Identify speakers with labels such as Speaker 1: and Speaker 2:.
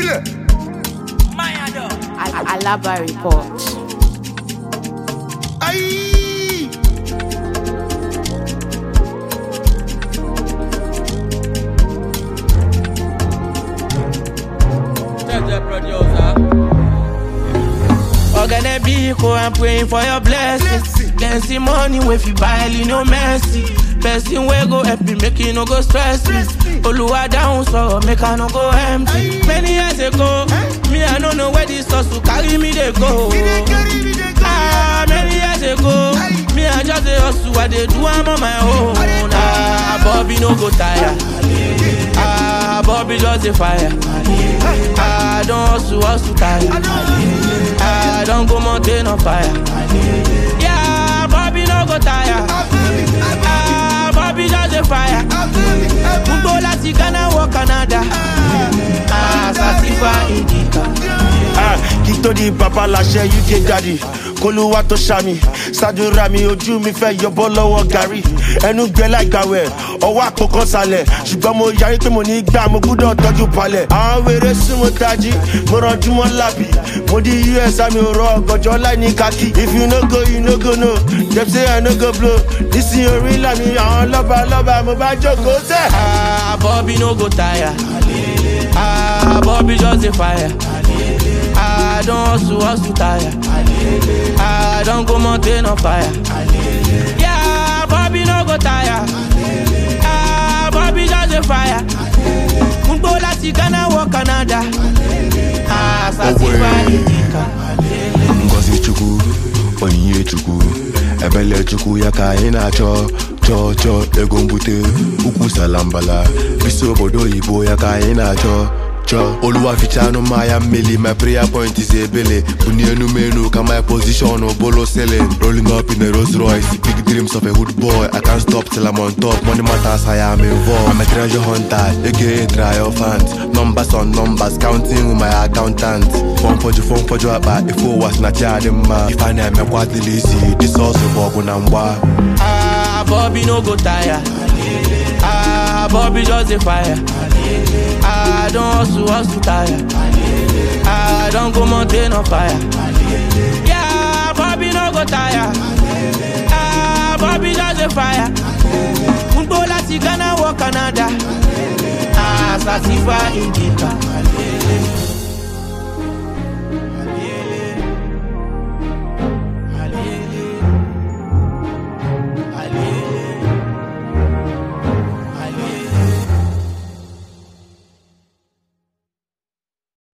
Speaker 1: Filẹ̀.
Speaker 2: Al- Alaba Report.
Speaker 1: Ayi.
Speaker 3: Check the producer.
Speaker 4: Ogene Biko, I'm praying for your blessings.
Speaker 1: Blessing.
Speaker 4: Then see money if you buy no mercy. Person wey go help me make you no go stress me.
Speaker 1: Stress me.
Speaker 4: Oluwa down so make I no go empty.
Speaker 1: Aye.
Speaker 4: Many years ago,
Speaker 1: Eh?
Speaker 4: me I no know where this hustle carry me dey go.
Speaker 1: We dey carry, we dey carry.
Speaker 4: Ah, many years ago,
Speaker 1: Aye.
Speaker 4: me I just dey hustle, I dey do am on my own.
Speaker 1: I dey do
Speaker 4: Ah, Bobby no go tire. Ah, Bobby just dey fire. Ah, I don hustle, hustle tire.
Speaker 1: I know.
Speaker 4: I don't go mountain on fire. Yeah, Bobby no go tire.
Speaker 1: I feel it, I feel
Speaker 4: Ah, Bobby just a fire.
Speaker 1: it, I feel it, I feel
Speaker 4: Gbogbo láti Ghana wọ Canada. Ah, Sasifa Indica.
Speaker 5: Ah, kí tó di bàbá láṣẹ uk daddy kólúwà tó ṣàmì ṣàdúrà mi ojú mi fẹ́ yọbọ́ lọ́wọ́ gàrí ẹnu gbẹ láìgbàwẹ̀ ọwọ́ àpòkan sálẹ̀ ṣùgbọ́n mo yarí pé mo ní gbà mo gbúdọ̀ tọ́jú palẹ̀ àwọn wèrè súnmọ́ tají mo rànjú mọ́ lábì mo di us àmì òrò ọ̀gànjọ́ láì ní kákì if you no go you no go no dem say i no go blow nísìnyí orí ńlá mi àwọn lọ́ba lọ́ba mo bá jókòó tẹ̀.
Speaker 4: Ah, Bobby no go tire. Ah, Bobby just a fire. Ah, I don hustle, hustle tire. Ah, I don go mountain on fire. Yeah, Bobby no go tire. Ah, Bobby just a fire. Gbogbo láti Ghana wọ Canada. Ah, Sasifa Indica.
Speaker 6: ngozi chukwu onyinye chukwu ebele chukwu ya ka anyị na-achọ chọọ chọọ ego mbute ukwu salambala bisi obodo oyibo ya ka anyị na-achọ chọọ oluwa fichanụ mmanya mmeli my prayer point is ebele buni enumenu ka my position bolo selling rolling up in a Rolls Royce big dreams of a hood boy I can't stop till I'm on top money matters I am involved I'm a treasure hunter aka triumphant numbers on numbers counting with my accountant fọn fọjụ fọn fọjụ akpa ife ụwa si na chi adị mma ife a na-emekwa adịla isi disọsụ bụ ọgụ na mgba
Speaker 4: Ah, Bobby no go tire. Ah, Bobby just a fire. Ah, I don hustle, hustle tire. Ah, I don go mountain on fire. Yeah, Bobby no go tire. Ah, Bobby just a fire. Gbogbo láti Ghana wọ Canada. Ah, Sasifa Indica.